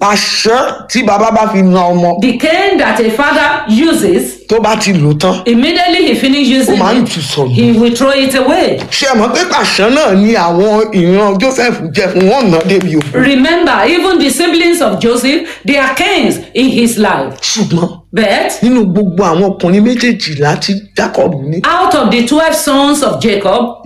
pàṣán tí bàbá bá fi na ọmọ The cane that a father uses, tó bá ti lò tán immediately he finishes ó using máa ń it, tù sọnù. he will throw it away. ṣé ẹ mọ̀ pé pàṣán náà ni àwọn ìran joseph jẹ fún wọn náà débi òkú Remember, even the siblings of Joseph, they are canes in his life. ṣùgbọ́n But nínú gbogbo àwọn ọkùnrin méjèèjìlá tí jacob ní out of the 12 sons of Jacob,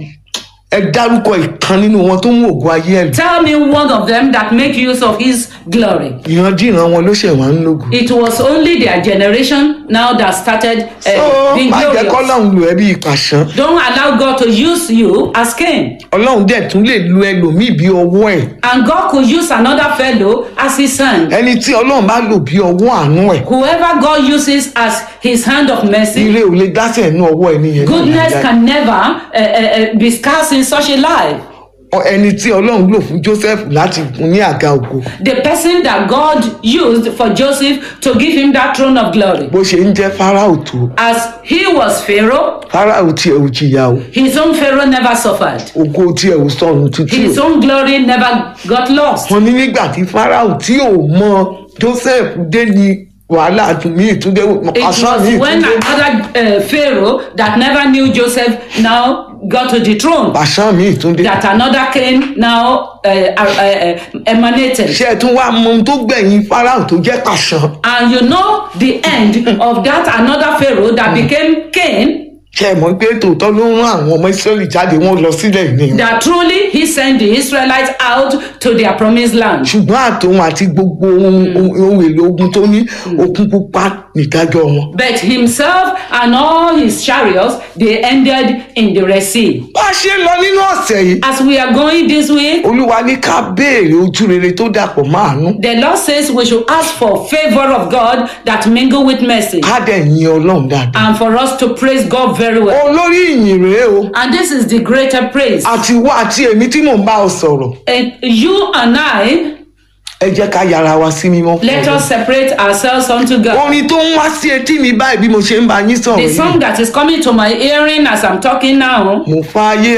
ẹ dárúkọ ìkan nínú wọn tó mú ògùn ayé ẹ lò tell me one of them that make use of his glory. ìrandíran wọn ló ṣẹ̀ wá ń lógun. It was only their generation now that started uh, so being má jẹ́ glorious. kọ́lọ́hún lò ẹ́ bí ìpàṣán Don't allow God to use you as Cain. ọlọ́run dẹ̀ tún lè lo ẹlòmíì bí ọwọ́ ẹ̀ And God could use another fellow as his hand. ẹni tí ọlọ́run bá lò bí ọwọ́ àánú ẹ̀ Whoever God uses as his hand of mercy, ire ò lè dásẹ̀ nínú ọwọ́ ẹni yẹn goodness can never uh, uh, uh, be scarce in such a life. Ọ- ẹni tí ọlọ́run lò fún joseph láti fún ní àga ògo The person that God used for Joseph to give him that throne of glory. bó ṣe ń jẹ́ fáráò tó As he was Pharaoh, fáráò tiẹ̀ ò jìyà o his own Pharaoh never suffered. ògo tiẹ̀ ò sọnù títí His o own glory never got lost. wọn ní nígbà tí fáráò tí ò mọ joseph dé ní wàhálà àtúnmí ìtúndé It àṣà was mi when ìtúndé another uh, Pharaoh that never knew Joseph now got to the throne. àṣà mi ìtúndé That another king now uh, uh, uh, emanated. ṣé ẹ tún wá mọ ohun tó gbẹ̀yìn fáráò tó jẹ́ pàṣán And you know the end of that another Pharaoh that became Cain, ṣé ẹ mọ̀ pé tòótọ́ ló ń rán àwọn ọmọ ìsírẹ́lì jáde wọ́n lọ sílẹ̀ ìní that truly he sent the Israelites out to their promised land. ṣùgbọ́n àtòun àti gbogbo ohun ohun èlò ogun tó ní okun pupa nìdájọ́ wọn. But himself and all his chariots, they ended in the Red Sea. bá a ṣe ń lọ nínú ọ̀sẹ̀ yìí As we are going this week, olúwa ní ká béèrè ojú rere tó dàpọ̀ máàánú the Lord says we should ask for favor of God that mingle with mercy. ká dẹ̀ yin ọlọ́run dáadáa. and for us to praise God very well. olórí ìyìn rèé o And this is the greater praise. àti wá àti èmi tí mò ń bá ọ sọ̀rọ̀ And you and I, ẹ jẹ́ ká yára wa sí mímọ́. fún let Ọlọ́run. us separate ourselves unto God. orin tó ń wá sí etí mi báyìí bí mo ṣe ń bá yín sọ̀rọ̀ The yìí song that is coming to my hearing as I'm talking now mo fààyè